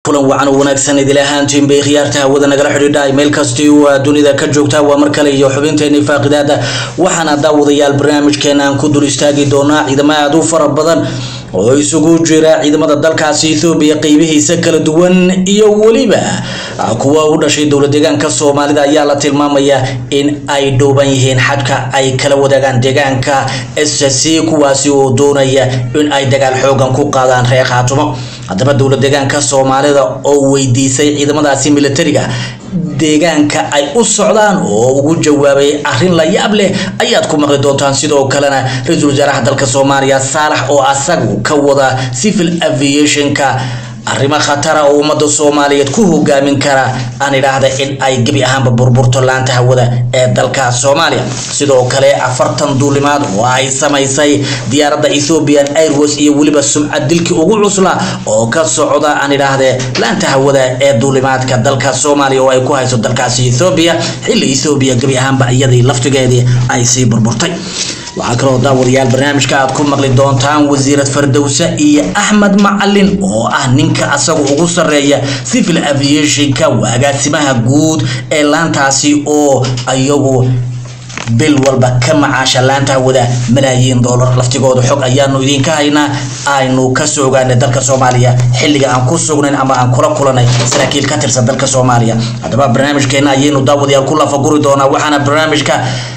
kulan wacan oo wanaagsan idila ahaantiin bay khiyaarta hawada nagala xidhiidha meel kastii waa dunida ka joogta waa mar kale iyo xubinteeni faaqidaada waxaana daawadayaal barnaamijkeena aan ku dul istaagi doonaa ciidamo aada u fara badan oo isugu jira ciidamada dalkaasi ethoobiya qeybihiisa kala duwan iyo weliba kuwa u dhashay dowla deegaanka soomaalida ayaa la tilmaamayaa in ay dhowban yihiin xadka ay kala wadaagaan deegaanka s c kuwaasi oo doonaya in ay dagaal xoogan ku qaadaan reer khaatumo haddaba dowla deegaanka soomaalida oo weydiisay ciidamadaasi militariga deegaanka ay u socdaan oo ugu jawaabay arrin la yaab leh ayaad ku maqli doontaan sidoo kalena ra-iisul wasaaraha dalka soomaaliya saalax oo asagu ka wada civil aviationka arrimo khatara oo ummadda soomaaliyeed ku hogaamin kara aan idhaahda in ay gebi ahaanba burburto laanta hawada ee dalka soomaaliya sidoo kale afartan duulimaad oo ay samaysay diyaaradda ethiopian airways iyo weliba sumcad dilkii ugu cusla oo ka socda aan idhaahde laanta hawada ee duulimaadka dalka soomaaliya oo ay ku hayso dalkaasi ethoobia xilli ethoobia gebi ahaanba iyadii laftigeedii ay sii burburtay waxaa kaloo daawadayaal barnaamijka aad ku maqli doontaan wasiirad fardowse iyo axmed macalin oo ah ninka asaga ugu sareeya civil aviationka agaasimaha guud ee laantaasi oo iyagu bil walba ka macaasha laanta hawada malaayiin doolar laftigooda xog ayaanu idinka haynaa aynu kasoo ogaanay dalka soomaaliya xilliga aan ku sugnayn ama aan kula kulanay saraakiil ka tirsan dalka soomaaliya haddaba barnaamijkeena ayaynu daawadayaal ku lafaguri doonaa waxaana barnaamijka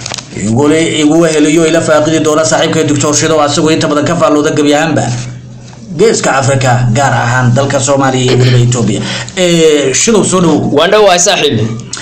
igu heliyo ila faaqidi doona saaxiibka doctor shido asagoo inta badan ka faallooda gebi ahaanba geeska africa gaar ahaan dalka soomaaliya iyo weliba etoobiya shidow soo dhowow waan dhowahay saaxiib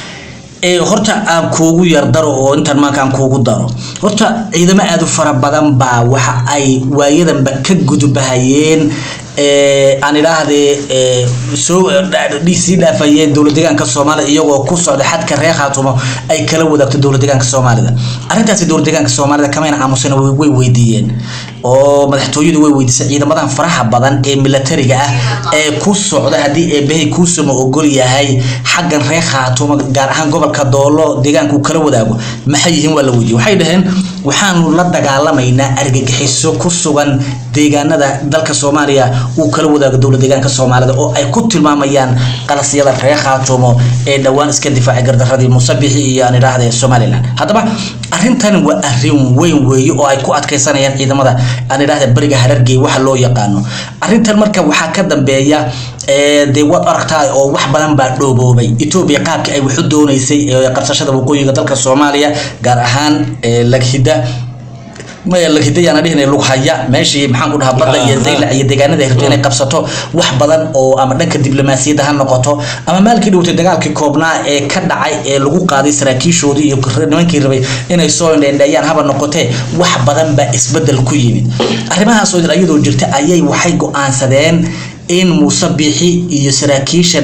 horta aan kuugu yar daro oo intan maanka aan kuugu daro horta ciidamo aada u fara badan baa waxa ay waayadanba ka gudubahayeen aan idhaahdee soo sii dhaafayeen dowla deegaanka soomaalida iyagoo ku socda xadka reer khaatumo ay kala wadaagto dowla deegaanka soomaalida arrintaasi dowla deegaanka soomaalida kamayna aamusana way weydiiyeen oo madaxtooyadu way weydiisay ciidamadan faraha badan ee milatariga ah ee ku socda haddii eebahay kuusama ogol yahay xaggan reer khaatumo gaar ahaan gobolka doolo deegaanka uu kala wadaago maxay yihiin waa la weydiiyey waxay dhaheen waxaanu la dagaalamaynaa argagixiso ku sugan deegaanada dalka soomaaliya uu kala wadaago dowla deegaanka soomaalida oo ay ku tilmaamayaan qalasyada reer khaatumo ee dhowaan iska difaacay gardaradii musabixi iyo aan idhaahde somalilan haddaba arrintan waa arrin weyn weeye oo ay ku adkaysanayaan ciidamada aan idhaahda beriga harargey waxa loo yaqaano arrintan marka waxaa ka dambeeya dee waad aragtaa oo wax badan baa dhooboobay etoobiya qaabkii ay waxu doonaysay qabsashada waqooyiga dalka soomaaliya gaar ahaan laghida laghidayaan dhihina lughaya meeshii maxaan ku dhahaa badda iyo zayla iyo deegaanada ay rabto inay qabsato wax badan oo ama dhanka diblomaasiyadda ha noqoto ama maalkii dhowtay dagaalkii koobnaa ee ka dhacay ee lagu qaaday saraakiishoodii iyo nimankii rabay inay soo indheendheeyaan haba noqotee wax badan baa isbedel ku yimid arrimahaas oo iyadoo jirta ayay waxay go-aansadeen in muuse biixi iyo saraakiishan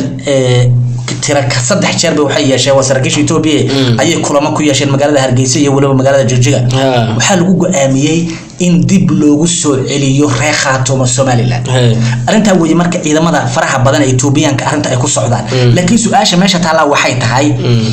tira saddex jeer bay waxay yeesheen waa saraakiisha etoobiya ayay kulamo ku yeesheen magaalada hargeysa iyo weliba magaalada jigjiga waxaa lagu go-aamiyey in dib loogu soo celiyo reer khaatumo somalilan arrintaa weeye marka ciidamada faraha badan ee etoobiyaanka arrinta ay ku socdaan laakiin su-aasha meesha taallaa waxay tahay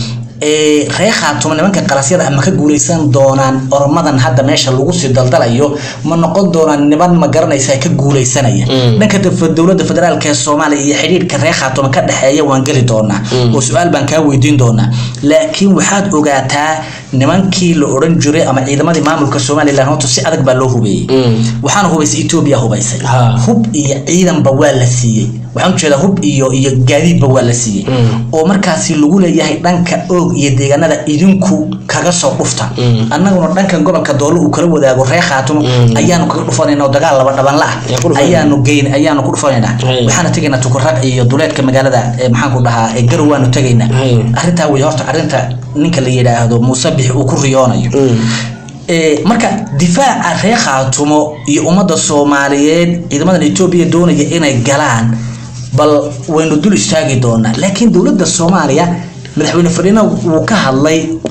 reer khaatumo nimanka qalasyada ama ka guuleysan doonaan ormadan hadda meesha lagu sii daldalayo ma noqon doonaan niman ma garanaysa ka guuleysanaya dhanka dowladda federaalk ee soomaaliya iyo xidhiirka reer khaatumo ka dhexeeya waan geli doonaa oo su-aal baan kaa weydiin doonaa laakiin waxaad ogaataa nimankii la odhan jiray ama ciidamadii maamulka somalilan horta si adag baa loo hubeeyey waxaana hubaysay etoobiya hubaysay hub iyo ciidanba waa la siiyey waxaan ujeedaa hub iyo iyo gaadiidba waa la siiyey oo markaasi lagu leeyahay dhanka oog iyo deegaanada idinku kaga soo dhufta annaguna dhankan gobolka doolo uu kala wadaago reer khaatumo ayaanu kaga dhufanayna oo dagaal laba dhabanla ah ayaanu geyn ayaanu ku dhufanaynaa waxaana tegaynaa tukuraq iyo duleedka magaalada maxaan ku dhahaa garow waanu tegaynaa arrintaa wey horta arrinta ninka la yidhaahdo muuse bixi uu ku riyoonayo marka difaaca reer khaatumo iyo ummadda soomaaliyeed ciidamadan etoobiya doonaya inay galaan bal waynu dul istaagi doonaa laakiin dowladda soomaaliya madaxweyne fadhiina wuu ka hadlay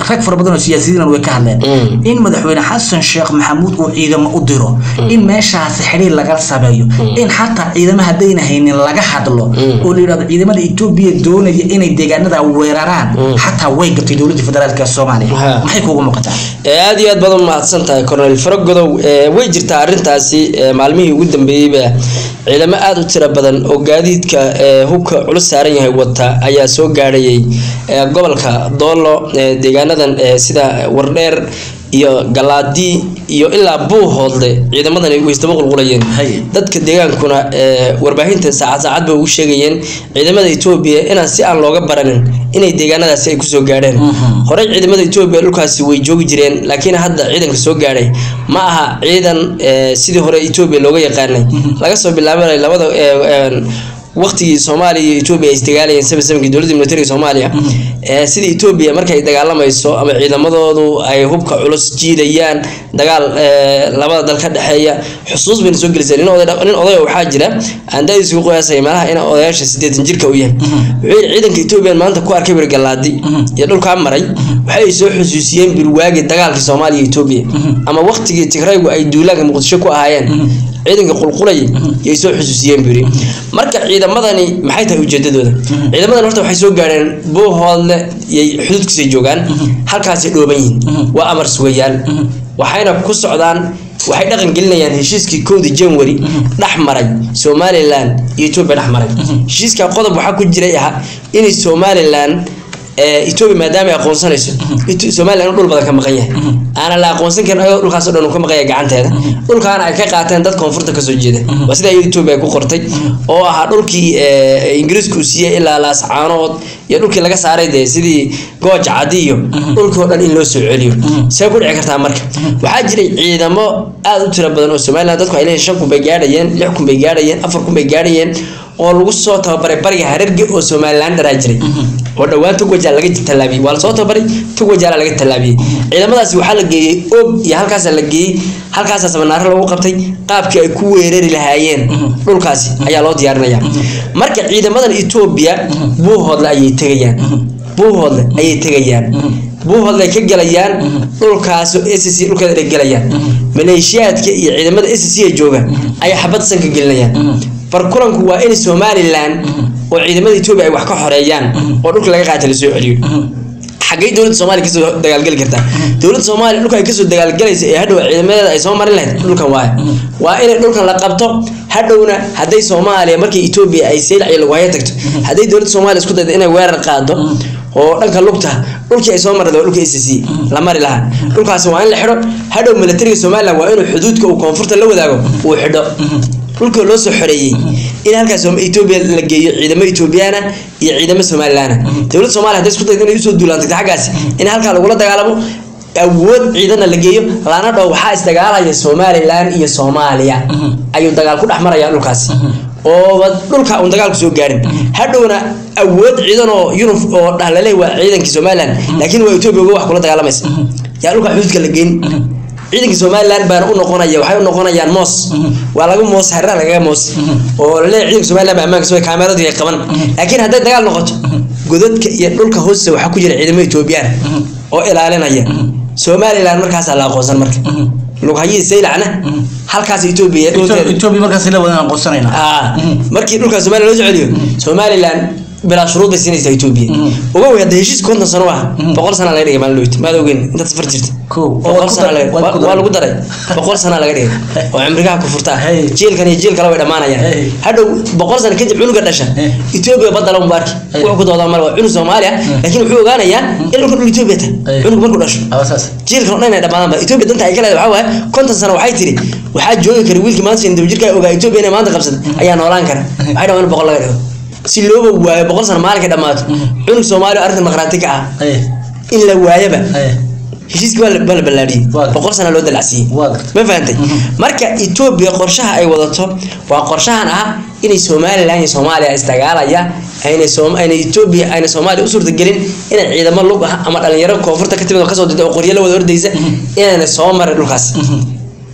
rag fara badan oo siyaasiyiin way ka hadleen in madaxweyne xasan sheekh maxamuud uu ciidamo u diro in meeshaasi xiriir laga sameeyo in xataa ciidamo haddayna haynin laga hadlo oo la yidhahdo ciidamada etoobiya doonaya inay deegaanada weeraraan xataa way gatay dowladda federaalk ee soomaaliya Ha. maxay kuugu muuqataa ee aad iyo aad baad u mahadsan tahay cornel faragodow ee way jirtaa arrintaasi ee maalmihii ugu dambeeyeyba ciidamo aad u tiro badan oo gaadiidka ee hubka culus saaran yahay wata ayaa soo gaadhayay ee gobolka doolo ee deegaanadan ee sida wardheer iyo galaadi iyo ilaa buuhoodle ciidamadani way isdaba qulqulayeen Hay. dadka deegaankuna ee warbaahinta saacad saacad bay ugu sheegayeen ciidamada etoobiya inaan si aan looga baranin inay deegaanadaasi ay kusoo gaadheen horey ciidamada etoobiya dhulkaasi way joogi jireen laakiin hadda ciidanka soo gaadhay ma aha ciidan ee, sidii hore etoobiya looga yaqaanay laga soo bilaabay labada ee, ee, waqtigii soomaaliya iyo etoobiya ay isdagaalayeen seven sevenkii dowladda militariga soomaaliya ee sida etoobiya markay dagaalamayso ama ciidamadoodu ay hubka culus jiidayaan dagaal ee, labada dal ka dhexeeya xusuus bayna soo gelisay nin oday nin odaya waxaa jira aan da-diisa ku qiyaasaya meelaha in odayaasha sideetan jirka u yahay wuxuu yidhi ciidanka etoobiya maanta ku arkay bir galaadi iyo dhulkaa maray waxay soo xusuusiyeen birwaagi dagaalkii soomaaliya iyo etoobiya ama waqtigii tigraygu ay duulaanka muqdisho ku ahaayeen ciidanka qulqulay yay soo xusuusiyeen buu yidhi marka ciidamadani maxay tahay ujeedadooda ciidamadan horta waxay soo gaadheen buuhoodle yay xuduudkiisay joogaan halkaasay dhooban yihiin waa amar sugayaal waxayna ku socdaan waxay dhaqan gelinayaan heshiiskii kowdii january dhex maray somalilan iyo etoobiya dhex maray heshiiska qodob waxaa ku jiray ahaa inay somalilan ee, etoobiya maadaama ay aqoonsanayso Eto- somalilan dhul badan ka maqan yahay aanan la aqoonsan karin ayadoo dhulkaas oo dhan uu ka maqan yahay gacanteeda dhulkaana ay ka qaateen dad koonfurta kasoo jeeda waa sida iyada etoobiya ay ku qortay oo ahaa dhulkii ee, ingiriisku uu siiyey ilaa laascaanood iyo dhulkii laga saaray dee sidii gooj cadi iyo dhulkii oo dhan in loo soo celiyo see ku dhici kartaa marka waxaa jiray ciidamo aad u tiro badan oo somalilan dadku ay leeyihin shan kun bay gaadhayeen lix kun bay gaadhayeen afar kun bay gaadhayeen oo lagu soo tababaray bariga hararge oo somalilan dharaa jiray oo dhowaan tog wajaal laga tallaabiyey waa lasoo tababaray tog wajaala laga tallaabiyey ciidamadaasi waxaa la geeyey og iyo halkaasa la geeyey halkaasaa samanaaro lagu qabtay qaabkii ay ku weerari lahaayeen dhulkaasi ayaa loo diyaarinaya marka ciidamadan etoobiya buuhoodle ayay tegayaan buuhoodle ayay tegayaan buuhoodle ay ka gelayaan dhulkaas sc dhulkeeda ay gelayaan maleeshiyaadka iyo ciidamada sc ee jooga ayaa xabad sanka gelinayaan farkulanku waa in somalilan oo ciidamada etoobiya ay wax ka xoreeyaan oo dhulka laga qaata lasoo celiyo xaggay dowladda soomaaliya kasoo dagaalgeli kartaa dowladda soomaaliya dhulka ay kasoo dagaalgalaysa ee hadhow ciidamadeeda ay soo marin lahayd dhulkan waayo waa inay dhulkan la qabto hadhowna hadday soomaaliya markii etoobiya ay seylac iyo lagu haya tagto hadday dowladda soomaaliya isku daydo inay weerar qaado oo dhanka lugta dhulkii ay soo marada waa dhulka acc la mari lahaa dhulkaasi waa in la xidho hadhow militariga somalilan waa inuu xuduudka uu koonfurta la wadaago uu xidho dhulka loo soo xoreeyey in halkaas Soom- etoobiya la geeyo ciidamo etoobiyaana iyo ciidamo somalilaana dowladda soomaaliya hadday isku daydo inay usoo duulaantay xaggaasi in halkaa lagula dagaalamo awood ciidana la geeyo lana dhow waxaa isdagaalaya somalilan iyo soomaaliya ayuu dagaal ku dhex maraya dhulkaasi ooba dhulka uun dagaalku soo gaarin hadhowna awood ciidan oo yunuf oo dhahlale waa ciidankii somalilan laakiin waa etoobiya uga wax kula dagaalamaysa yaa dhulka xuduudka la geyn ciidanka somalilan baana u noqonaya waxay u noqonayaan moos waa laga moos haraa lagaga moos oo laleeyahay ciidanka somalilan baa ammaanka soo kaameradu ay qaban laakiin hadday dagaal noqoto godadka iyo dhulka hoostiisa waxaa ku jira ciidamo etoobiyaan oo ilaalinaya somalilan markaasaa la aqoonsan marka lughayii saylacna halkaas etoobiya dhulkeeda etoobiya markaas la wadan aqoonsanayna Ah, markii dhulka somalilan loo soo celiyo somalilan bilaa shuruud bay siinaysaa etoobiya uga wey hadda heshiis konton sano ah boqol sana laga dhigay maalin dhowt maad ogeyn intaad safar jirta Kow. Oo boqol waad ku sana dar- laga- waad ku waa daray. lagu daray boqol sana laga dhigay oo cimrigaha ku furtaa Hey. jiilkan iyo jiil kale way dhammaanayaan Hey. hadhow boqol sano kadib cunuga dhasha Hey. etoobiya badda lagu baarki Hey. wuxuu ku doodaa male waa cunug soomaaliya laakiin wuxuu ogaanayaa in dhulka dhul etoobiya tahay Hey. cunug markuu dhasho awasaas jiilkan oo dhan ay dhammaadaan ba etoobiya danta ay ka leedahay waxaa waaye konton sano waxay tiri waxaa joogi kara wiilkii maanta shan daba jirka ogaa etoobiya inay maanta qabsatay ayaa noolaan kara waxay dhamaan in boqol laga dhigo si looba waayo boqol sano maalinka dhammaato cunug soomaaliya oo arrintan maqraati ka ah ay in la waayaba ay heshiiskii waa la waa la ballaadhiyey Waa. boqol sano loo dalacsiiyey waa gartay ma fahantay marka etoobiya qorshaha ay wadato waa qorshahan ah inay somalilan iyo soomaaliya isdagaalaya ayna soom ayna etoobiya ayna soomaaliya u suurtagelin inay ciidamo lug ah ama dhalinyaro koonfurta ka timid oo kasoo dida oo qoryo la wada ordaysa inayna soo marin dhulkaas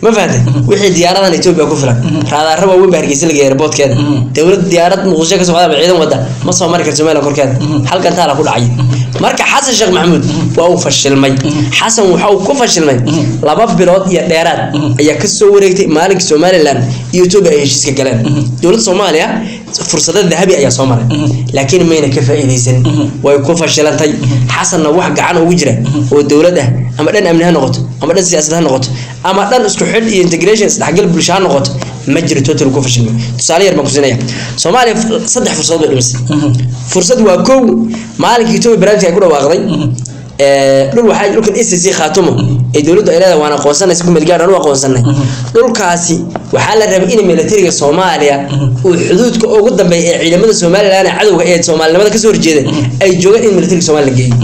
ma fahantay wixii diyaaradan etoobiya ku filan raadaara waaweyn baa hargeysa lageeya airportkeeda dowlad diyaarad muqdisho ka socda ama ciidan wada ma soo mari karto somaliland korkeeda halkan taala ku dhacay marka xasan sheekh maxamuud waa uu fashilmay xasan waxa uu ku fashilmay laba bilood iyo dheeraad ayaa kasoo wareegtay maalinkii somaliland iyo etoobiya ay heshiiska galeen dowladda soomaaliya fursado dahabi ayaa soo maray laakiin mayna ka faa'iidaysan way ku fashilantay xasanna wax gacan ugu jira oo dowlad ah ama dhan amni ha noqoto ama dhan siyaasad ha noqoto ama dhan isku xidh iyo integration isdhexgal bulsho ha noqoto ma jiro total ku fashilmay tusaale yar baan kusinaya soomaaliya saddex fursadood bay dhimisay fursad waa kow maalinkii etoobiya barnaamijka ay ku dhawaaqday dhul waxaa dhulkan SSC khaatumo ee dowladdu ay leedahay waan aqoonsanay si kumeel gaar aan u aqoonsanay dhulkaasi waxaa la rabay in militariga Soomaaliya uu xuduudka ugu dambeeya ee ciidamada Soomaaliland ee cadawga ee Soomaalinimada ka soo horjeeda ay joogaan in militariga Soomaaliya la geeyo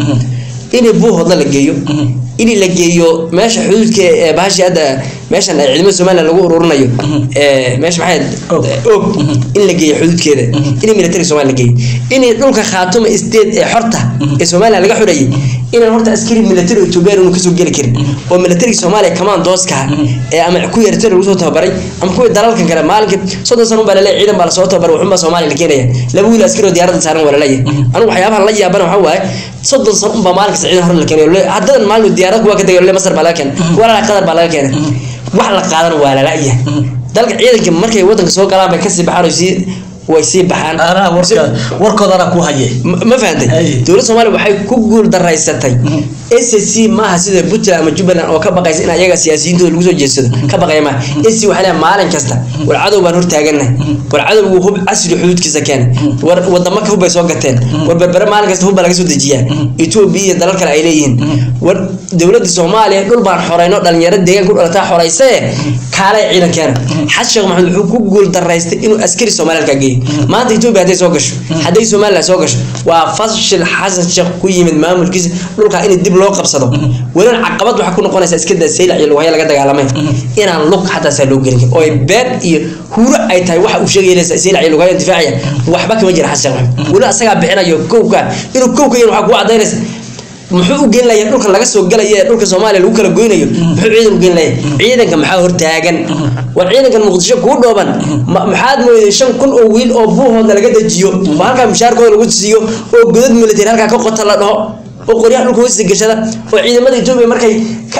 in buuhoodna la geeyo in la geeyo meesha xuduudka ee baashi hadda meeshan ay ciidamada Soomaaliya lagu ururinayo ee meesha maxay og in la geeyo xuduudkeeda in militariga Soomaaliya la geeyo in dhulka khaatumo state ee xorta ee Soomaaliya laga xurayay inaan horta askari military Ethiopia uu kasoo geli karin oo military Soomaaliya commandooska ee ama ku yartay lagu soo tababaray ama kuwa dalalkan kale maalinka soddon sano baa leeyahay ciidan baa la soo tababaray wuxuu Soomaaliya la keenaya laba wiil askari oo diyaaradda saaran wala leeyahay anigu waxyaabaha la yaabana waxa waaye soddon sano un baa maalinka ciidan hore la keenayo haddan maalin diyaarad kuwa ka tagay Masar baa laga keenay kuwa la qadar baa laga keenay wax la qaadan waa la laayahay dalka ciidanka markay wadanka soo galaan bay kasii baxaan oo sii way sii baxaan anaa warka warkooda anaa ku haye ma fahantay dowladda soomaaliya waxay ku guul daraysatay SSC maaha sida Puntland ama Jubaland oo ka baqaysa in ayaga siyaasiyiintooda lagu soo jeedsado ka baqaya maaha SSC waxay leedahay maalin kasta war cadow baan hortaagannahay war cadow uu hub casri xuduudkiisa keenay war wadamo ka hub bay soo gateen war berbere maalin kasta hub baa laga soo dejiyaa Ethiopia iyo dalal kale ay leeyihiin war dowladda Soomaaliya dhul baan xoreyno dhalinyaro deegaan ku dhalataa xoreysay kaalay ciidan keena xasan sheekh maxamed wuxuu ku guul daraystay inuu askari Soomaaliya ka geeyo maanta Ethiopia haday soo gasho haday Soomaaliya soo gasho waa fashil xasan sheekh ku yimid maamulkiisa dhulka in dib loo qabsado walan caqabad waxa ku noqonaysa iska daa saylac iyo luqaya laga dagaalamay inaan lug xataa saa loo gelin oo ay been iyo huuro ay tahay waxa uu sheegay saylac iyo luqaya difaaciya waxba kama jira xasan sheekh wala asaga bixinayo kowka inuu kowka yahay waxa ku cadaynaysa muxuu u geenlayaa dhulka laga soo galayo ee dhulka Soomaaliya lagu kala goynayo muxuu ciidan u geenlayaa ciidanka maxaa hortaagan war ciidankan muqdisho ku dhooban maxaad mooyay 5000 oo wiil oo buuhooda laga dajiyo oo halka mushaarkooda lagu siiyo oo godad military halka ka qota la dhaho oo qoryaha dhulka hoostiisa gashada oo ciidamada Itoobiya markay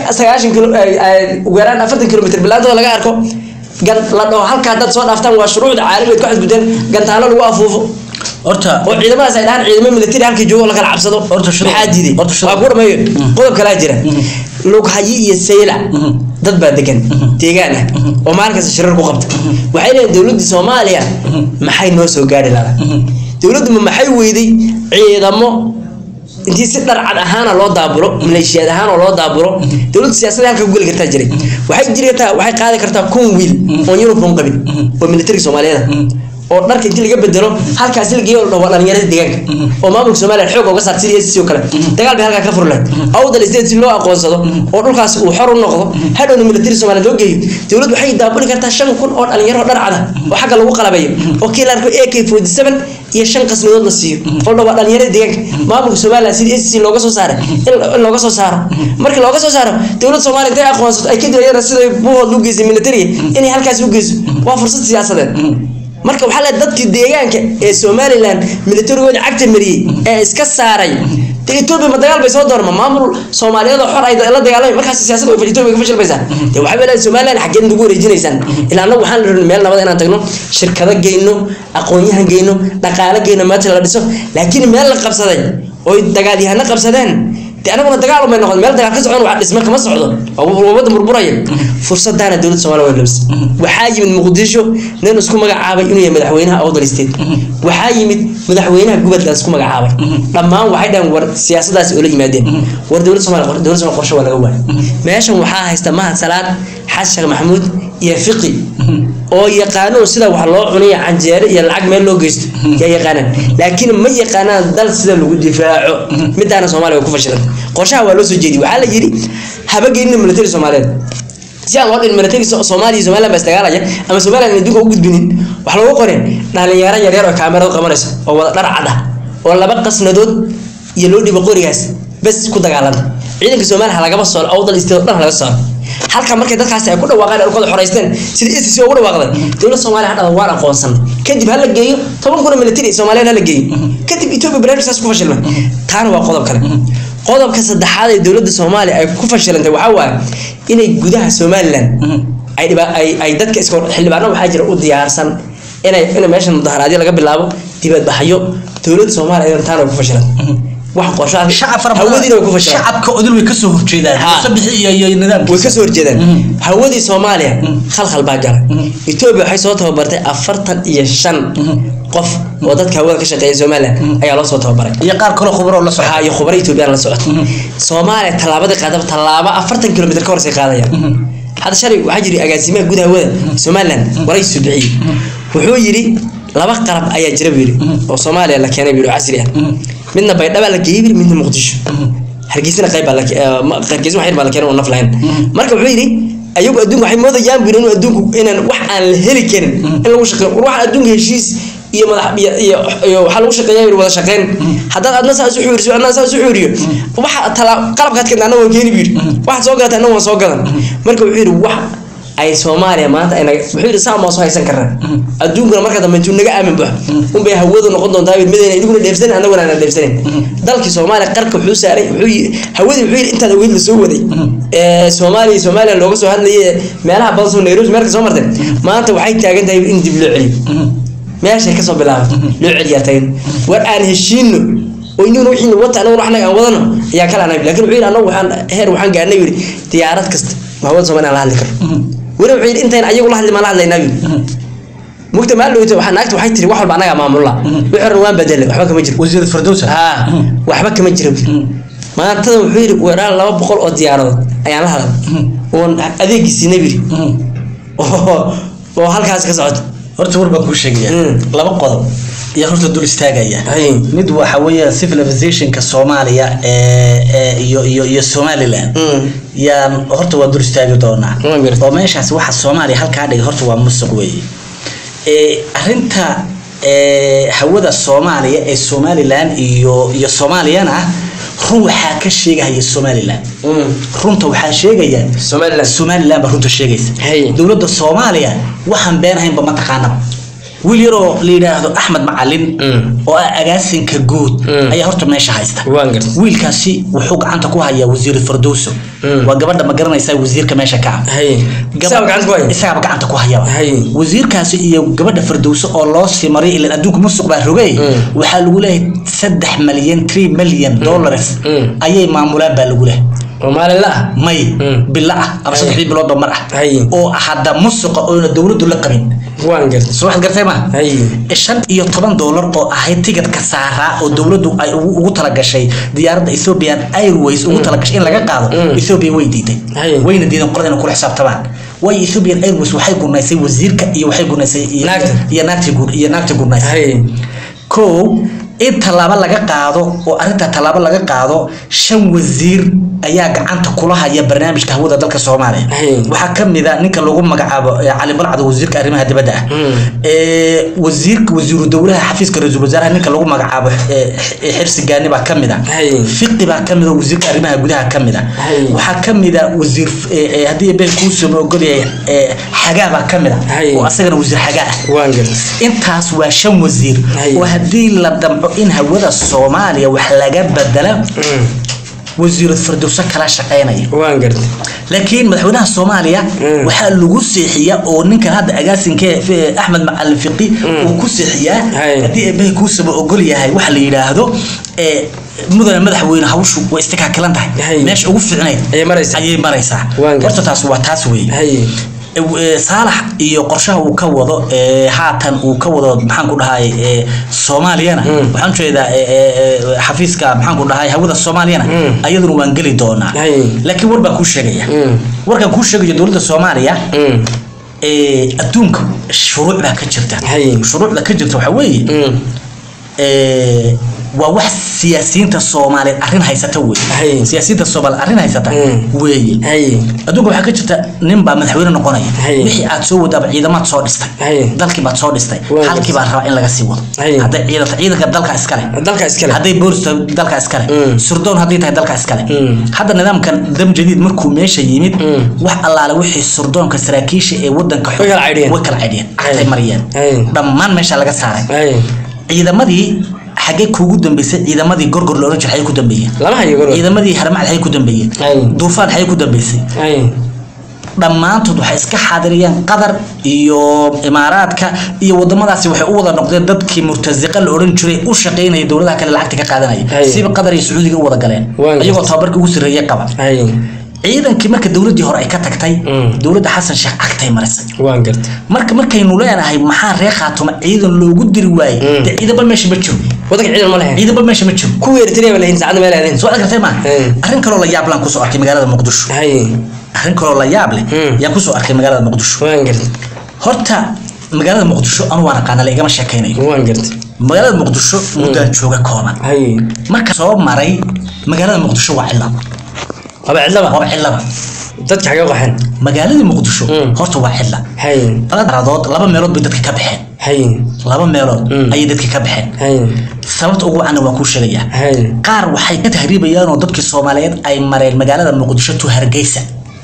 90 kilo ugu yaraan 40 kilomitir bilaantooda laga arko gan la dhaho halka dad soo dhaaftaan waa shuruucda caalamiga ku xadgudbeen gantaalo lagu afuufo horta oo ciidamadaas ay dhahaan ciidamo military halkii joogo la kala cabsado Horta shuruuc- maxaa diiday horta shuruuc- waa ku dhameeyo qodob kalaa jira lughayi iyo sayla dad baa degan deegaan ah oo maalinkaas shirar ku qabta waxay leeyihin dowladda soomaaliya maxay noo soo gaari lahaa dowladdu ma maxay weyday ciidamo intii si dharcad ahaana loo daabulo maleeshiyaad ahaan oo loo daabulo dowladda siyaasadda halka ku geli kartaa jiray waxay jiri kartaa waxay qaadi kartaa kun wiil oon uniform qabin oo militariga soomaaliyeed ah oo dharka intii laga bedelo halkaasi la geeyo waa dhalinyarada deegaanka oo maamulka Soomaaliya xoog uga saartay SSC oo kale dagaal bay halka ka furleen awdal state si loo aqoonsado oo dhulkaas uu xor u noqdo hadhowna military Soomaaliya loo geeyo dowladdu waxay daabuli kartaa 5000 oo dhalinyaro dhar cad oo xagga lagu qalabayo oo kii la arko AK47 iyo shan qasnadood la siiyo oo dhawaa dhalinyarada deegaanka maamulka Soomaaliya sidii SSC looga soo saaray in looga soo saaro markii looga soo saaro dowladda Soomaaliya intay aqoonsato ay ka dilayaan sida buuhood u geysay military inay halkaas u geyso waa fursad siyaasadeed marka waxaa la dadkii deegaanka ee Somaliland militarigooda cagta mariyay ee iska saaray de Ethiopia ma dagaal bay soo doorma maamul Soomaaliyeed oo xor ay la dagaalamay markaas siyaasadda way Ethiopia ka fashilmaysaa de waxa weeyaan Somaliland xaggeen ugu wareejinaysaan ilaa annagu waxaan rabnaa meel nabad inaan tagno shirkado geyno aqoon-yahan geyno dhaqaale geyno maanta la dhiso laakiin meel la qabsaday oo dagaalyahano qabsadeen de anaguna dagaal umay noqon meel dagaal ka socon wax dhisma kama socdo waa wadda murburaya fursadaana dowladda Soomaaliya way labis waxaa yimid Muqdisho nin isku magacaabay inuu yahay madaxweynaha Awdal State waxaa yimid madaxweynaha gobolka isku magacaabay dhammaan waxay dhahan war siyaasadaas oo la yimaadeen war dowladda Soomaaliya dowladda Soomaaliya qorshe waa laga waayay meeshan waxaa haysta Mahad Salaad Xasan Maxamuud iyo Fiqi oo yaqaano sida wax loo cunayo canjeero iyo lacag meel loo geysto ya yaqaanaan laakiin ma yaqaanaan dal sida lagu difaaco midaana Soomaaliya ku fashilantay qorshaha waa loo soo jeediyay waxaa la yiri habageynina military Soomaaliyeed si aan loo dhin military Soomaaliya Soomaaliland baa istagaalaya ama Soomaaliland adduunka u gudbinin wax loogu qoray dhalinyaro yar yar oo kaamirada qabanaysa oo wada dhar cad ah oo laba qasnadood iyo loo dhibo qorigaas bas ku dagaalanta ciidanka Soomaaliya lagaba soo awdal isteed dhan laga soo halka markay dadkaasi ay ku dhawaaqeen dhulkooda xoreysteen sidii ICC ugu dhawaaqday dowladda Soomaaliya hadda waan aqoonsan kadib hala geeyo toban kun oo military Soomaaliya hala geeyo kadib Ethiopia barnaamijkaas ku fashilmay taana waa qodob kale qodobka saddexaad ee dowladda Soomaaliya ay ku fashilantay waxaa waaye inay gudaha Somaliland ay dhiba- ay ay dadka iska xildhibaano waxaa jira u diyaarsan inay in meeshan mudaharaadyo laga bilaabo dibadbaxyo dowladda Soomaaliya ayaan taana ku fashilantay wax qorshaha shacab fara hawadiina way ku badan fashilantay shacabka odil way kasoo horjeedaan Ha. sabixi iyo iyo nidaamkiisa way kasoo horjeedaan hawadii soomaaliya khalkhal baa galay etoobiya waxay soo tababartay afartan iyo shan qof oo dadka hawada ka shaqeeya somalilan ayaa loo soo tababaray iyo qaar kale khubro la socda waxaa iyo khubaro etoobiyaan la socota soomaaliya tallaabadii qaadaba tallaabo afartan kilomitr ka horsay qaadayaan hadda shalay waxaa jiri agaasimaha guud hawada somalilan waraysu bixiyey wuxuu yidhi laba qalab ayaa jira buu yidhi oo soomaaliya la keenay buu yidhi oo casri ah midna baydhaba la geeyey buu yidhi, midna muqdisho hargeysana qayb baa la ke- eh, ma- hargeysa wax yar baa la keenay oo naf lahayn marka wuxuu yidhi ayagu adduunku waxay moodayaan buu yidhi inuu adduunku inaan wax aan la heli karin in lagu shaqeeyo war waxaan adduunka heshiis iyo madax iyo iyo iyo waxaa lagu shaqeeyaa yidhi wada shaqeyn haddaad adna saas u xuuriso adna saas u xuuriyo waxa tala qalabkaad keenta anna waan keeni buu yidhi waxaad soo gadata anna waan soo gadan marka wuxuu yidhi wax ay soomaaliya maanta ay naga wuxuu yidhi saan baan soo haysan karnaa adduunkuna marka dambe intuu naga aamin baxo unbay hawadu noqon doontaa yidhi midayna idiguna dheefsanin annaguna aanan dheefsanin dalkii soomaaliya qarka wuxuu saaray wuxuu yidhi hawadii wuxuu yidhi intaad aweyd la soo waday ee soomaaliya iyo soomaaliya looga soo hadlayay ee meelaha badan soo nairobi meelka soo martay maanta waxay taagan tahay in dib loo celiyo meeshay kasoo bilaabatay loo celiyaa tagin war aan heshiino oo inaguna wixii wata anaguna waxnaga aan wadano ayaa kala anabi laakiin wuxuu yidhi anagu waxaan heer waxaan gaarnay yidhi diyaarad kasta hawada soomaaliya aan la hadli karo weli wuxuu yidhi intayn ayagu la hadli maan la hadlaynaa yidhi mugta maal dhowta waxaa naagta waxay tiri wax walba anagaa maamula wixii hore waan bedelay waxba kama jiro wasiir firdowsa haa waxba kama jiro maantada wuxuu yidhi weeraan laba boqol oo diyaaradood ayaan la hadlay oon adeegiisiina yidhi oo oo halkaas ka socota horta war baan kuu sheegaya Mm. laba qodob iyo horta dul istaagaya Hay. mid waxa weeye civilizationka soomaaliya ee ee iyo iyo iyo somaliland Mm. yaan horta waa dul istaagi doonaa Waan gartay. oo meeshaas waxa soomaaliya halkaa dhigay horta waa musuq weeye ee arrinta ee hawada soomaaliya ee somaliland iyo iyo soomaaliyana run waxaa ka sheegahaya somaliland runta waxaa sheegaya somaliland somaliland baa runta sheegaysa Hay. dowladda soomaaliya waxaan beenahaynba ma taqaanaba wiil yaroo la yidhaahdo axmed macalin Mm. oo ah agaasinka guud Mm. ayaa horta meesha haysta waan gartay wiilkaasi wuxuu gacanta ku hayaa wasiir firdowso Mm. waa gabadha ma garanaysaa wasiirka meesha ka ah hay isaga gacanta ku haya isagaaba gacanta ku hayaba Hay. wasiirkaasi iyo gabadha firdowso oo loo sii maray ilan adduunka musuq baa rogay Mm. waxaa lagu leeyahay saddex malyan three million dollars Mm. ayay maamulaan baa lagu leeyahay oo maalin la ah may Mm. bilo ah ama Hay. saddexdii biloodba mar ah Hay. oo hadda musuqa oona dowladdu la qabin waan gartay soo waxaad gartay ma hay shan iyo toban doolar oo ahayd tigidhka saaraa oo dowladdu ay ugu ugu talagashay diyaaradda ethiopian airways ugu talagashay in laga qaado Mm. ethiopia way diiday Hay. wayna diideen qolada inay kula xisaabtamaan waayo ethiopian airways waxay gurnaysay wasiirka iyo waxay gurnaysay iyo- Naagta. iyo naagtii gur iyo naagtii gurnaysay hay kow in tallaabo laga qaado oo arrinta tallaabo laga qaado shan wasiir ayaa gacanta kula haya barnaamijka hawada dalka soomaaliya Hey. waxaa ka mid a ninka lagu magacaabo eh, cali balcad wasiirka arrimaha dibadda ah Mm. Eh, wasiirka wasiiru dowlaha xafiiska ra-iisul wasaaraha ninka lagu magacaabo eh, eh, xirsi gaani baa ka mid a Hey. fiqi baa ka mid a wasiirka arrimaha gudaha ka mid a Hey. waxaa ka mid a wasiir eh, eh, haddii been kuusoo ogolyahay eh, xagaa baa ka mid a Hey. oo asagana wasiir xagaa ah waan gartay intaas waa shan wasiir Hay. oo haddii la damco in hawada soomaaliya wax laga bedela Mm. wasiirad firdowso kala shaqaynaya waan gartay laakiin madaxweynaha soomaaliya Mm. waxaa lagu seexiyaa oo ninkan hadda agaasinka eh, axmed macalin fiqi uu ku seexiyaa Hay. haddii eebbahay kuusaba ogol yahay waxa la yidhaahdo eh, mudane madaxweyne hawshu way istikaakilan tahay Hay. meesha ugu fiicnayd Ayay maraysaa. ayay maraysaa Waan gartay. horta taas waa taas weeye hay Eh, eh, saalax iyo qorshaha uu ka wado eh, haatan uu ka wado maxaan ku dhahay eh, soomaaliyana Mm. waxaan ujeedaa eh, eh, eh, xafiiska maxaan ku dhahay hawada soomaaliyana Mm. ayaduna waan geli doonaa Hay. laakiin war baan kuu sheegaya Mm. warkan kuu sheegayo dowladda soomaaliya Mm. eh, adduunka shuruuc baa ka jirta Hay. shuruucda ka jirta waxaa weeye Mm. eh, waa wax siyaasiyiinta soomaaliyeed arrin haysata wey Hay. siyaasiyiinta soomaaliyeed arrin haysata Mm. weeye haye adduunka waxaa ka jirta nin baa madaxweyne noqonaya Hay. wixii aad soo wadaaba ciidamaad soo dhistay Hay. dalkii baad soo dhistay Waa halkii baa rabaa in laga sii wado Hay. hadday ciidanta ciidanka dalka iskale dalka iskale hadday boolis tahay dalka iskale Mm. surdoon hadday tahay dalka iskale Mm. hadda nidaamkan dam jadiid markuu meesha yimid Mm. wax allaale wixii surdoonka saraakiisha ee wadanka Way kala caydhiyeen. way kala caydhiyeen Hay. cagtay mariyeen Hay. dhammaan meesha laga saaray haye ciidamadii xaggee kuugu dambeysay ciidamadii gorgor la oran jiray xaggee ku dambeeyeen lama hayo goro ciidamadii harmacad xaggee ku dambeeyeen Hay. duufaan xaggee ku dambeysay haye dhammaantood waxay iska xaadiriyeen qatar iyo imaaraadka iyo wadamadaasi waxay u wada noqdeen dadkii murtasiqa la oran jiray u shaqaynaya dowladaha kale lacagta ka qaadanaya Hay. siba qatar iyo sacuudiga u wada galeen Waan iyagoo gartay. tababarka ugu sarreeye qaba haye ciidankii marka dowladii hore ay ka tagtay Mm. dowladda xasan sheekh cagtay marisay waan gartay marka markaynu leenahay maxaa reer khaatuma ciidan loogu diri waayey Mm. dee ciidanba meesha ma jiro wadanka ciidan ma lahayn ciidanba meesha ma jiro kuwa eritrea ba lahayn saacadda meel aadeen soo arkartay ma Mm. arrin kaloo la yaab laan kusoo arkay magaalada muqdisho haye arrin kaloo la yaab leh Mm. yaan kusoo arkay magaalada muqdisho waan gartay horta magaalada muqdisho anu waan aqaana la igama sheekaynayo waan gartay magaalada muqdisho muddaan jooga kooban haye marka soo maray magaalada muqdisho waa cillad haba cidlaba waaba cillada dadka xagee qaxeen magaaladii muqdisho Mm. horta waa cilla haye laba daradood laba meelood bay dadka ka baxeen haye laba meelood Mm. ayay dadka ka baxeen haye sababta ugu wacanna waan kuu sheegayaa haye qaar waxay ka tahriibayaan oo dadkii soomaaliyeed ay mareen magaalada muqdisho to hargeysa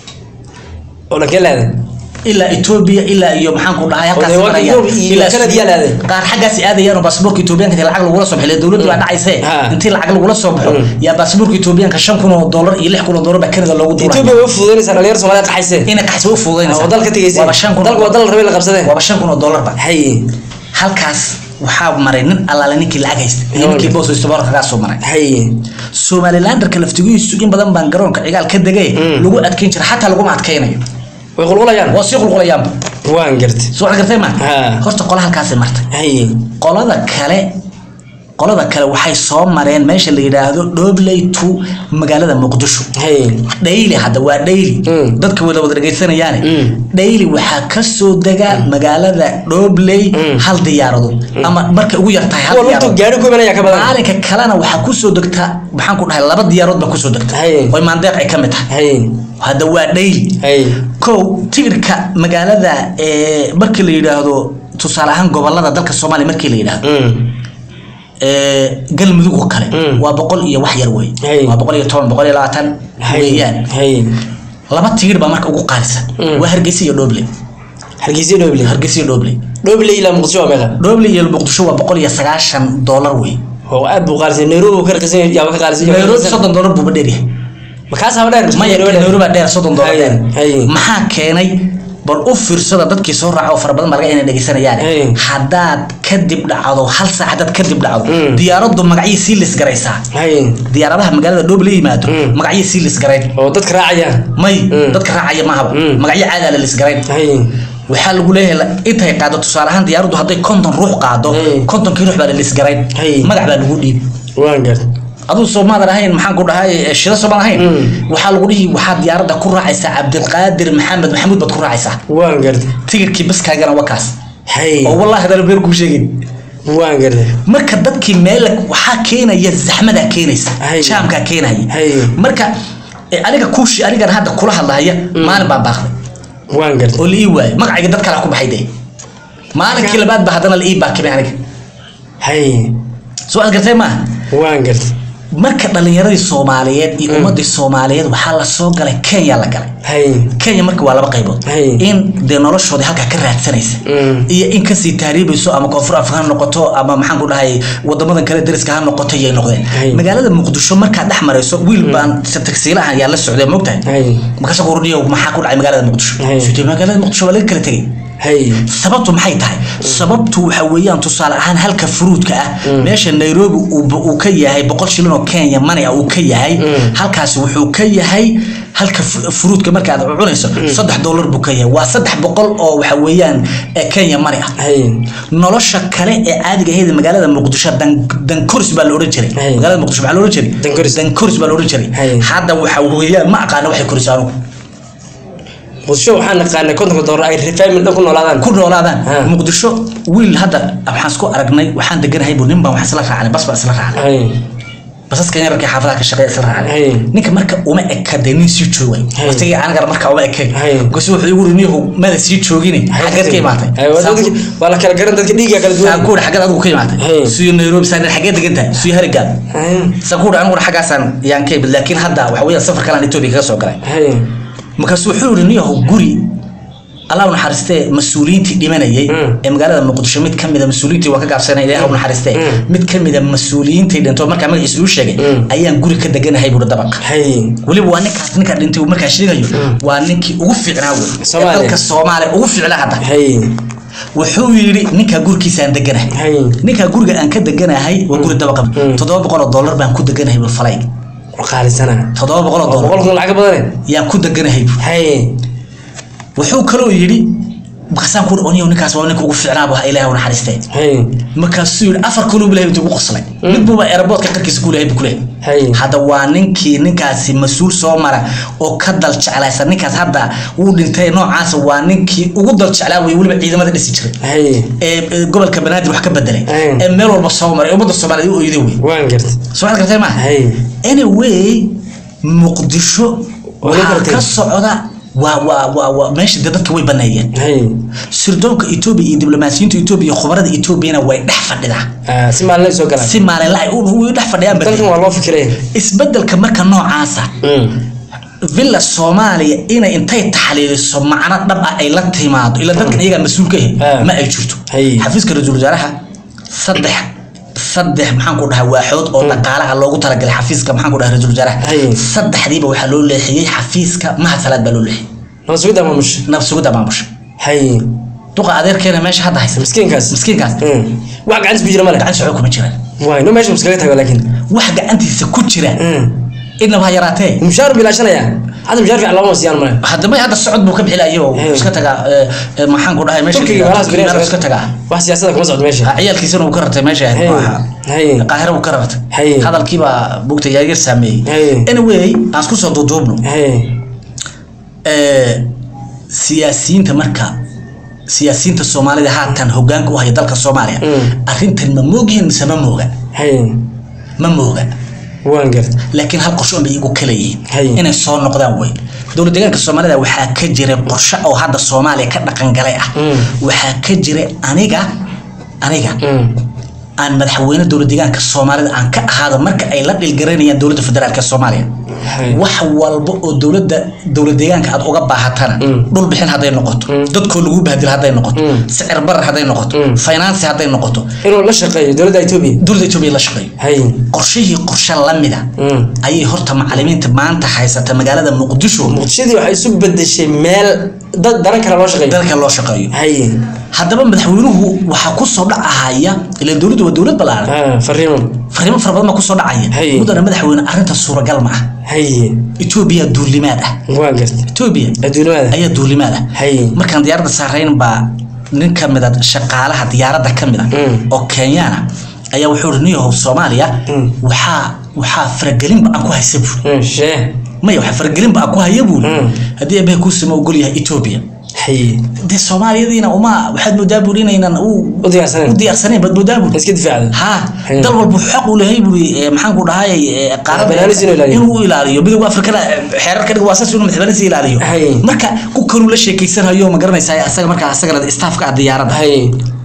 oo dhankee laadeen ilaa etoobiya ilaa iyo maxaan ku dhahay halkaas Oo dee waa marayaan. Ethiopia iyo Ilaa Canada yaa laadeen. qaar xaggaas aadayaan oo baasaboorka etoobiyaanka intii lacag lagula soo bixiyo dowladdu waa dhacaysee Ha. intii lacag lagula soo baxo Mm. yaa baasaboorka etoobiyaanka shan kun oo dollar iyo lix kun oo dollar baa Canada loogu duulay etoobiya way u fududaynaysaa dhalinyar soomaalida qaxayseen inay qaxsi u fududaynaysaa oo dalka tegayseen waaba shan kun dalku waa dal la rabay la qabsadeen waaba shan kun oo dollar ba haye halkaas waxaa maray nin allaale ninkii lacag haysta iyo ninkii boos haysta boorka kagaa soo maray haye somalilanderka laftigiisu in badan baan garoonka cigaal ka degay Mm. lagu adkeyn jira xataa laguma adkeynayo way qulqulayaan waa sii qulqulayaanba waan gartay soo gartay ma Ha. horta qola halkaasay martay haye qolada kale qolada kale waxay soo mareen meesha la yidhaahdo dhobley to magaalada muqdisho haye dhayli hadda waa dhayli Mm. dadka wada wada dhegaysanayaane Mm. dhayli waxaa kasoo dega magaalada dhobley Mm. hal diyaaradood ama markay ugu yartahay hal kuwa lugtu diyaaradood gaari ku imanaya ka badan maalinka kalena waxaa kusoo degta maxaan ku dhahay laba diyaarood baa kusoo degta Haye. oy maandeeq ay ka mid tahay haye hadda waa dhayli haye kow tigirka magaalada ee markii la yidhaahdo tusaale ahaan gobolada dalka soomaaliya markii la yidhaahdo Mm. ee, galmudug oo kale Mm. waa boqol iyo wax yar wey Hay. waa boqol iyo toban boqol iyo labaatan haye weeyaan haye laba tigir baa marka ugu qaalisan Mm. waa hargeysa iyo dhoble hargeysa dhoble hargeysa iyo dhoble dhoble ilaa muqdisho waa meeqa dhoble iyo muqdisho waa boqol iyo sagaashan dollar wey oo aad buu qaalisan nairobi uu ka raqisan yaaba ka qaalisan nairobi soddon dollar buuba dheeryahay makaas haba dheer maya nairobi baa dheer soddon dollar Haye, dheer haye. maxaa keenay bal u fiirsada dadkii soo raaca oo fara badan baa laga inay dhegeysanayaan Haye. haddaad kadib dhacdo hal saac haddaad kadib dhacdo Mm. diyaaraddu magacyay sii lisgaraysaa haye diyaaradaha magaalada dhoble yimaado Mm. magacyay sii lisgarayn oo dadka raacayaan may Mm. dadka raacaya mahaba Mm. magacyo caadaa la lisgarayn haye waxaa lagu leeyahay la- intay qaado tusaale ahaan diyaaraddu hadday konton ruux qaado Mm. kontonkii ruux baa la lisgarayn Hey. magac baa lagu dhiib waan gartay aduu soomaadan ahayn maxaan ku dhahay shida soomaan ahayn Mm. waxaa lagu dhihi waxaad diyaaradda ku raacaysaa cabdilqaadir maxamed maxamuud baad ku raacaysaa waan gartay tigirkii baskaagana waa kaas haye oo wallahi hadana beer kuu sheegin waan gartay marka dadkii meel waxaa keenaya zaxmadaa keenaysa Hay. jaamkaa keenaya Hay. marka eh, aniga kuushi anigan hadda kula hadlahaya maalin baan baaqday waan gartay oo la ii waayay magacayga dad kalaa ku baxay dee maalinkii labaad ba haddana la ii baakimay aniga haye soo aad gartay maaha waan gartay marka dhalinyaradii soomaaliyeed iyo ummadii soomaaliyeed waxaa la soo galay kenya la galay haye kenya marka waa laba qaybood Hay. in dee noloshoodii halkaa ka raadsanaysa Mm. iyo in kasii taariibayso ama koonfur afrika ha noqoto ama maxaan ku dhahay wadamadan kale dariska ha noqoto yay noqdeen Hay. magaalada muqdisho markaad dhex marayso wiil baan tagsiilaha ayaa la socday mogtahay haye markaasa kurniyo maxaa ku dhacay magaalada muqdisho Hay. Sutee, magaalada muqdisho waa laga kala tegay haye sababtu maxay tahay sababtu waxa weeyaan tusaale ahaan halka furuudka ah meesha nairobi uu uu ka yahay boqol shilin oo kenya money ah uu ka yahay Mm. halkaasi wuxuu ka yahay halka fu- furuudka markaad cunayso saddex dollar buu ka yahay waa saddex boqol oo waxa weeyaan ee kenya money ah haye nolosha kale ee caadiga ahayd ee magaalada muqdisho dan dankoris baa la oran jiray Hay. magaalada muqdisho maxaa la oran jiray Dankoris. dankoris baa la oran jiray Hay. hadda waxa weeyaan ma aqaano waxay koris anugu muqdisho waxaan naqaanay kontonka doolar ay family dhan ku noolaadaan ku noolaadaan Ha. muqdisho wiil hadda waxaan isku aragnay waxaan deganahay buu nin baan wax isla raacnay bas baa isla raacnay hay basaskan yararkii xaafadaha ka shaqeeya isla raacnay Hey. ninka marka uma eka dee nin sii joogay Hey. waqtigii anigana marka uma ekay Hey. gosi wuxuu igu yiri niyahow mada sii joogine xaggeed ka imaatay Hay, waa Saan ku- dadki- waa la kala garan dadka dhiigga kala saan duwan ku uri xaggeed adigu ka imaatay Hey. suyo nairobi saan xaggeed degan tahay suyo harigaad Hay, saan ku uri aniguna xaggaasaan yaan ka imid laakiin hadda waxa weeyaan safar kalaan etoobiya kaga soo galay hay markaasu wuxuu yiri niyahow guri allah u naxariistee mas-uuliyiintii dhimanayay Mm. ee magaalada muqdisho mid ka mida mas-uuliyiintii waa ka gaabsanay ilaah u naxariistee Mm. mid ka mida mas-uuliyiintii dhintoo markaa magaciisa uu sheegay Mm. ayaan guri ka deganahay buuri dabaqa hay weliba waa ninkaas ninka dhintay uu markaa sheegayo waa ninkii ugu fiicnaa wey ee Soomaaliya. dalka soomaaliya ugu fiicnaa hadda hay wuxuu yidhi ninkaa gurigiisaan deganahay hay ninkaa guriga aan ka deganahay waa guri dabaqa Mm. toddoba boqol oo dollar baan ku deganahay buu falay qaalisana toddoba boqol oo dollar boqol kun lacag ka badane yaan ku deganahay buu hay wuxuu kaloo yidhi markaasaan ku oniyo ninkaas waa ninka ugu fiicnaa buu ilaahay u naxariistee hay markaasuu yidhi afar kuluu bilahay intuu ugu qoslay mid buuba aeroboortka qarkiisa ku lehay buu ku leeyahay hay hadda waa ninkii ninkaasi mas-uul soo mara oo ka dal jeclaysa ninkaas hadda wuu dhintay noocaasa waa ninkii ugu dal jeclaa wey weliba ciidamada dhisi jiray hay ee ee gobolka banaadir wax ka bedelay Mm. ee meel walba soo maray ummadda soomaaliyeed u oyday wey waan gartay soo cad gartay maaha hay anyway muqdisho Waa la waxaa gartay. ka socda waa waa waa waa meesha dee dadka way baneeyeen hay sirdoonka etoobiya iyo diblomaasiyiinta etoobiya iyo khubarada etoobiyana way dhex fadhidaa Ah, si maalin soo galaan si maalinla ay u- u dhex fadhiyaan ba dalkan waa loo fikiraya isbedelka marka noocaasa villa soomaaliya inay intay taxliiliso macno dhab ah ay la timaado ila dadkan iyagaa mas-uul ka Ah. yahay ma ay jirto Hay. xafiiska ra-iisul wasaaraha saddex saddex maxaan ku dhahay waaxood oo dhaqaalaha loogu talagalay xafiiska maxaan ku dhahay ra-iisul wasaaraha Hay. saddexdiiba waxaa loo leexiyey xafiiska mahad salaad baa loo leexiyey nabad sugidda maamusha nabsugidda maamusha hay duqa adeerkeena meesha hadda haysa miskiinkaas miskiinkaas Mm. wax gacantiis ku jira male gacan socdo kuma jiraan waay no meesha muskaga tago laakiin wax gacantiisa ku jira Mm. inaba ha yaraatee mushaar bilaashanaya hadda mushaar fiican looma siiyaan male haddaba hadda socod buu ka bixilayo oo Hey. iska tagaa ee, ee, maxaan ku dhahay meesha turkiga meelahaas Turkiga beriyaas iska tagaa wax siyaasada kuma socdo meesha Ha, ciyaalkiisana uu ka ratay meesha ahayd Hey. maaha hay qaahira uu ka ratay Hey. hadalkiibaa bugta yaayar saameeyey Hey. anyway aan isku soo duuduubno hay ee, siyaasiyiinta marka siyaasiyiinta soomaalida haatan hogaanka u haya dalka soomaaliya Mm. arrintan ma moogyihiin mise ma mooga hay ma mooga waan gartay laakiin hal qorsho unbay igu kala yihiin Hay. inay soo noqdaan wey dowlad deegaanka soomaalida waxaa ka jira qorshe oo hadda soomaaliya ka dhaqangalay ah Mm. waxaa ka jira aniga aniga Mm. aan madaxweyne dowlad deegaanka soomaalida aan ka ahaado marka ay la dhilgaranayaan dowladda federaalk soomaaliya hay wax walba oo dowladda dowlad deegaanka aad uga baahatana Mm. dhul bixin hadday noqoto Mm. dadkoo lagu bahdil hadday noqoto Mm. sicir barar hadday noqoto Mm. finance hadday noqoto inuu la shaqeeyo dowladda etoobiya dowladda etoobiya la shaqeeyo hay qorshihii qorshe lamida Mm. ayay horta macalimiinta maanta haysata magaalada muqdisho muqdishadii waxay isu bedeshay meel dad daran kale loo shaqeeyo dalka loo shaqeeyo hay haddaba madaxweynuhu waxaa kusoo dhacahaya ilan dowladdu waa dowlad ballaaran ah fariimo fariimo fara badan baa kusoo dhacaya Hay. mudana madaxweyne arrinta suuragal ma ah hay etoobiya duulimaad ah waan gartay etoobiya adduunyada ayaa duulimaad ah hay markaan diyaaradda saarayn baa nin ka mid a shaqaalaha diyaaradda ka mid a Mm. oo kenyaana ayaa wuxuu ri niyahow soomaaliya Mm. waxaa waxaa faragelinba aan ku haysa buuri Mm, shee maya waxaa faragelinba aan ku haya buuri Mm. haddii abaha kuusama ogol yahay etoobiya hay dee soomaaliyadiina uma waxaad moodaa buuri inaynan u u diyaarsaneen u diyaarsanayn baad moodaa buuri iska difaacda ha Mm. dal walba wuxuu xaq u lehay buuri ee, maxaan ku dhahay ee, qaarada Madaxbanaanis inuu ilaaliyo. inuu u ilaaliyo midowga afrikada xeerar ka dhig waa saas inuu madaxbanaanis ilaaliyo Hay. marka ku kaluu la sheekeysanayo ma garanaysaa asaga markaa asagana staafka ah diyaaradda hay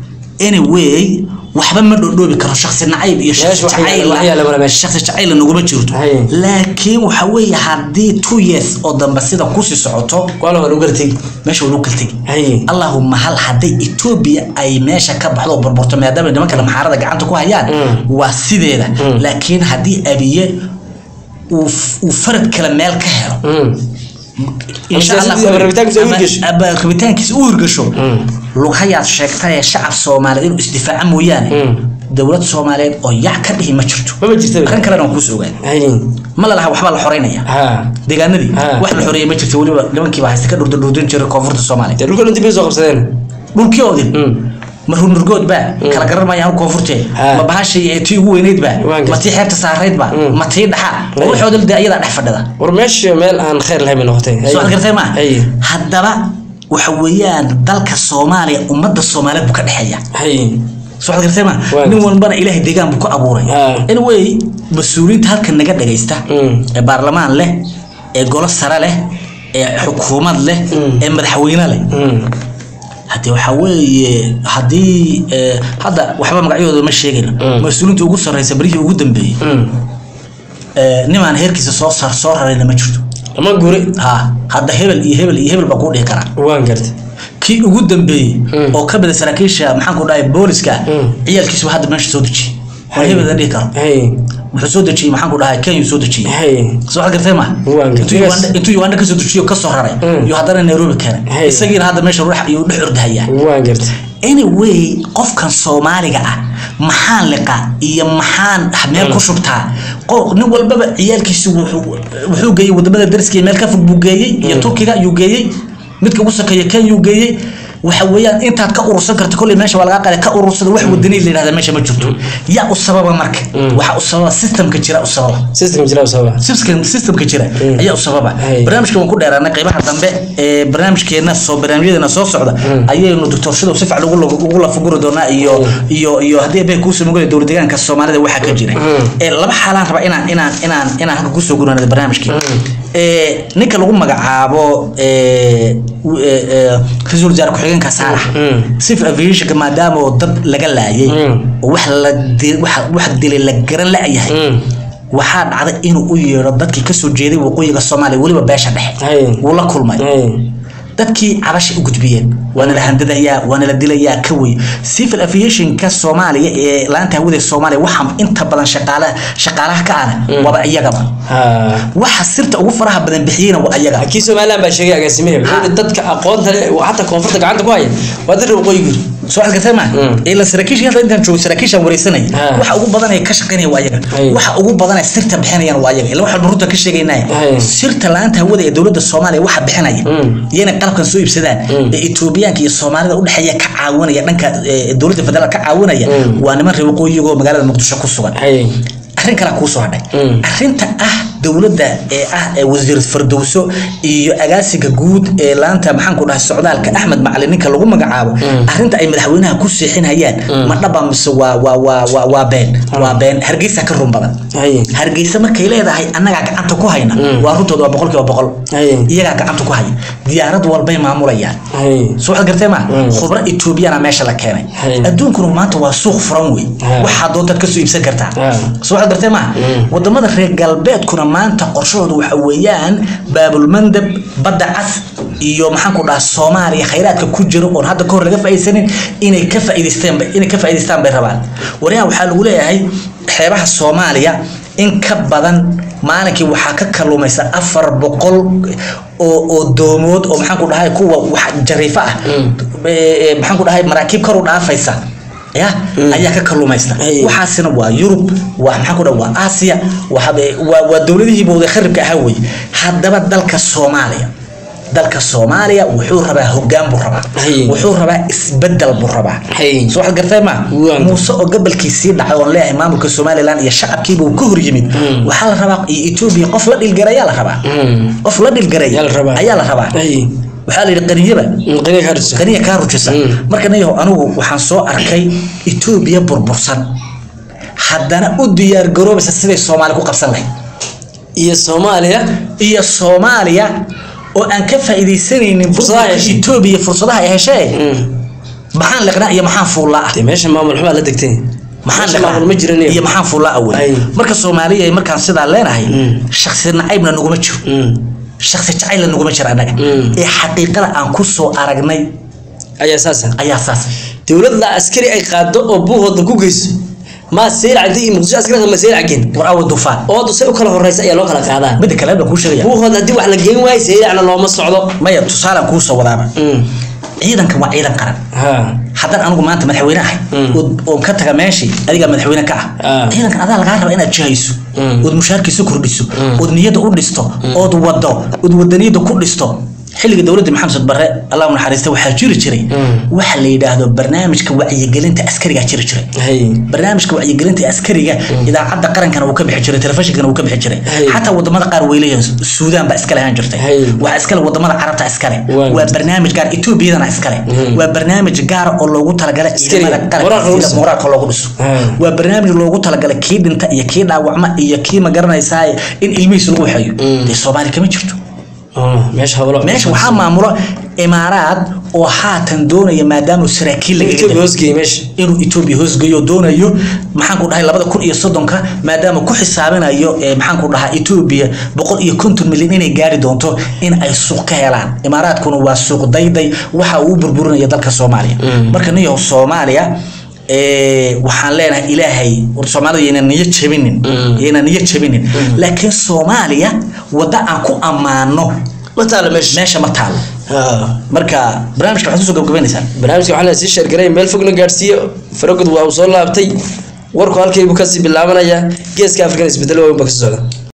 anyway waxba ma dhodhoobi karo shaksi nacayb iyo shaksi Meesha wax yaala- jacayl wax yaala male meesha. shaksi jacayl naguma jirto Hay. laakiin waxa weeye haddii two years oo dambe sida kusii socoto waa la lagu gartay meesha waa lagu kala tegi hay allahuma hal hadday etoobiya ay meesha ka baxdo oo burburto maadaama nimanka maxaarada gacanta ku hayaan Mm. waa sideeda Mm. laakiin haddii abiye uu f- uu farad kale meel ka helo Mm. insha Allah siyaasadii ama rabitaankiisa u ama- hirgasho. ama rabitaankiisa u hirgasho Mm. lughayaad sheegtay ee shacab soomaaliyeed inuu isdifaaca mooyaane Mm. dowlad soomaaliyeed oo yac ka dhihi ma jirto maba jirta arrin kalena waan kuusoo ogaada hay ma la laha waxbaa la xoreynaya ha deegaanadii Ah. wax la xoreeyay ma jirto weliba nimankiiba haysta ka dhurdurdurdin jiray koonfurta soomaaliya dee dhulka dhantii bay soo qabsadeen dhulkii oodin Mm. ma runurgood baa kala garan maayaan koonfurtee Ha. ma bahashii ee tii ugu weyneyd baa Waan ma gartay. tii xeebta saarayd baa Mm. ma tii dhaxa Hey. waxooda de ayadaa dhex fadhida war meesha meel aan khayr lahayn bay noqotay soo ad gartay ma haye haddaba waxa weeyaan dalka soomaaliya ummadda soomaaliyeed buu ka dhexeeya haye soo ad gartay ma Waan nin walbana ilaahay deegaan buu ku abuuray Ha. anyway mas-uuliyiinta halkan naga dhagaysta Mm. ee baarlamaan leh ee golo sare leh ee xukuumad leh Mm. ee madaxweyne leh Mm. hadii waxaa weeye haddii eh, hadda waxba magacyadooda ma sheegayno Mm. mas-uuliinta ugu sarreysa barihii ugu dambeeyey Mm. eh, nimaan heerkiisa soo sar soo rarayna ma jirto ama guri ha hadda hebel iyo hebel iyo hebel baa kuu dhihi karaa waan gartay kii ugu dambeeyey Mm. oo ka mida saraakiisha maxaan ku dhahay booliska Mm. ciyaalkiisuba hadda meesha soo dejiyey waa Hay. hebel la dhihi karo haye wuxuu soo dejiyey maxaan ku dhahay kenya soo dejiyey haye soo waxaad gartay ma Waan gartay. intuu Uganda- intuu uganda kasoo dejiyo kasoo raray Mm. iyo haddana nairobi keenay Hay. isagiina hadda meesha ruux ayuu dhex ordahayaa waan gartay anyway qofkan soomaaliga ah maxaan liqa iyo maxaan meel ku shubtaa qo- nin walbaba ciyaalkiisu wuxuu wuxuu geeyey wadamada dariska meel ka fog buu geeyey iyo turkiga ayuu geeyey midka ugu sokeeya kenya uu geeyey waxa weeyaan intaad ka urursan karta kolley meesha waa lagaa qaday ka urursada wax wadani la yidhahda meesha ma jirto yaa u sababa marka waxa u sababa systemka jira u sababa system jira sababa system systemka jira Mm. ayaa u sababa Hay. barnaamijka waan ku dheeraanay qaybaha dambe ee barnaamijkeena soo barnaamijyadeena soo socda ayaynu doctor shadow si fiican ugu ugu lafaguri doonaa iyo iyo iyo haddii bay kuusoo mugay dowlad deegaanka soomaalida waxaa ka jira ee laba xaalaan raba inaan inaan inaan inaan halka kusoo guranado barnaamijkii ee ninka lagu magacaabo ee w- ee, ee, ra-iisul wasaare ku-xigeenka saalax Mm. civil aviationka maadaama oo dad laga laayay Mm. oo wax la di- wax wax dilay la garan la-yahay Mm. waxaa dhacday inuu u yeedho dadkii kasoo jeeday waqooyiga soomaaliya weliba beesha dhexe haye wuu la kulmay haye dadkii cabasha u gudbiyeen waana la handadayaa waana la dilayaa ka wey civil aviationka soomaaliya ee laanta hawada ee soomaaliya waxaa inta badan shaqaalaha shaqaalaha ka ana waaba iyagaba ha waxa sirta ugu faraha badan bixiyena waa iyaga kii somaliland baa sheegay agaasimaha wuxuu yidhi dadka aqoonta leh oo xataa koonfurta gacanta ku haya waa dad waqooyi guri soo waxaad gartay ma Mm. ila saraakiisha hadda intaan joogo saraakiishaan wareysanaya Ha. waxa ugu badan ay ka shaqaynaya waa ayaga Hay. waxa ugu badan ay sirta bixinayaan waa ayaga ila waxaan runta ka sheegaynaya Hay. sirta laanta hawada ee dowladda soomaaliya waxa bixinaya Mm. iyana qalabkan soo iibsadaan Mm. ee etoobiyaanka iyo soomaalida u dhexeeya ka caawinaya dhanka ee, dowladda federaalka ka caawinaya Mm. waa niman reer waqooyiga oo magaalada muqdisho ku sugan haye arrin kale kuu soo hadhay Mm. arrinta ah dowladda ee ah ee wasiir fardowso iyo agaasiga guud ee laanta maxaan ku dhahay socdaalka axmed macalin ninka lagu magacaabo arrinta ay madaxweynaha ku seexinayaan ma dhaba mise waa waa waa waa waa been waa been hargeysa ka run badan haye hargeysa markay leedahay annagaa gacanta ku hayna waa runtooda waa boqolkiiba boqol haye iyagaa gacanta ku haya diyaarad walbay maamulayaan haye soo waxaad gartee ma Mm. khubro etoobiyana meesha la keenay Hay. adduunkuna maanta waa suuq furan wey Ha. waxaa doontaad kasoo iibsan kartaa Ha. soo waxaad gartee ma Mm. wadamada reer galbeedkuna maanta qorshahooda waxa weeyaan baabulmandab badda cas iyo maxaan ku dhahaa soomaaliya khayraadka ku jira oon hadda kahor laga faa'iidaysanin inay ka faa'iidaystaan inay ka faa'iidaystaan bay rabaan waryahan waxaa lagu leeyahay xeebaha soomaaliya in ka badan maalinkii waxaa ka kalluumaysa afar boqol oo oo doomood oo maxaan ku dhahay kuwa wax jariifo ah ee, ee, maxaan ku dhahay maraakiib kor u dhaafaysa ya ayaa ka kalluumaysta Ay. waxaasina waa yurub waa maxaan ku dhahay waa aasiya waa habe- waa waa dowladihiiba wada kharibka ahaa wey haddaba dalka soomaaliya dalka soomaaliya wuxuu rabaa hogaan buu rabaa Ay. wuxuu rabaa isbedel buu rabaa Ay. soo waxaad gartay ma Waan. muuse oo gabalkii sii dhacay oon leeyahay maamulka somaliland iyo shacabkiiba uu ka hor yimid waxaa la rabaa iyo etoobiya qof la dhilgarayaa la rabaa Mm. qof la dhilgaray Yaa la rabaa. ayaa la rabaa haye waxaa la yidhi qaniyaba qaniga ka harjisa qaniya kaa rujisa Mm. marka nayaho anigu waxaan soo arkay etoobiya burbursan haddana u diyaar garoobaysa siday soomaali ku qabsan lahayd iyo soomaaliya iyo soomaaliya oo aan ka faa'iidaysanaynin Fursadaha burburka heshay. etoobiya fursadaha ay heshee Mm. maxaan liqnaa iyo maxaan fuullaa ah dee meesha maamul xumaa la degtay maxaan meesha liqnaa maamul ma jiran iyo maxaan fuullaa awey Ay. marka soomaaliya markaan sidaa leenahay Mm. shaksi nacaybna naguma jiro Mm. shaksi jacaylna naguma jiro annaga Mm. ee xaqiiqada aan ku soo aragnay ayaa saasa ayaa saas dowlad la askari ay qaado oo buuhooda ku geyso maa seelac intii iyo muqdisho askari ma seelac geen war awa dufaan oodu say u kala horeysa ayaa loo kala qaadaa midda kale baan kuu sheegaya buuhooda haddii wax la geen waayo seelacna looma socdo maya tusaalaan kuu soo wadaaba Mm. ciidankan waa ciidan qaran ha haddaan anigu maanta madaxweyne ahay Mm. ood- oon ka taga meeshii adigaa madaxweyne ka ah Ah. ciidankan adaa lagaa raba inaad jihayso Mm. ood mushaarkiisa kordhiso ood niyadda u dhisto ood wado ood wadaniyadda ku dhisto xilliga dowladda maxamed barre allah u naxariista waxaa jiri jiray waxa la yidhaahdo barnaamijka wacyigelinta askarigaa jiri jiray hay barnaamijka wacyigelinta askariga idaacadda qarankana uu ka bixi jiray telefishinkana uu ka bixi jiray Hey. xataa wadamada qaar way leeyihiin suudaan baa iskale ahaan jirtay Hey. waa iskale wadamada carabta iskale Waa waa barnaamij gaar etoobiyadana iskale waa barnaamij gaara oo loogu talagalay ciidamada Moraal qaranka loogu sida dhiso. moraalka loogu dhiso Hey. waa barnaamij loogu talagalay kii dhinta iyo kii dhaawacma iyo kii magaranaysaa in ilmihiisa lagu waxeeyo dee soomaali kama jirto Oh, meesha hawlo meesha waxaa maamulo imaaraad oo haatan doonaya maadaama saraakiil laga Ethiopia hoosgeeyey meesha inuu etoobiya hoosgeeyo doonayo maxaan ku dhahay labada kun iyo soddonka maadaama ku xisaabinayo ee maxaan ku dhahaa etoobiya boqol iyo konton milyan inay gaari doonto in ay suuq ka helaan imaaraadkuna waa suuq dayday waxa uu u burburinaya dalka soomaaliya marka niyo soomaaliya ee, waxaan leenahay ilaahay war soomaalida yayna niyo jabinin yayna niyo jabinin laakiin soomaaliya wadda aan ku ammaano ma taala meesha meesha ma taalo Ah. marka barnaamijka waxaad usoo gabagabaynaysaa barnaamijka waxaa la sii sheergaray meel fogna gaadhsiiyo faragod waa uu soo laabtay warku halkaybu kasii bilaabanaya geeska afrikan isbedelo waaweyn baa kasoo socda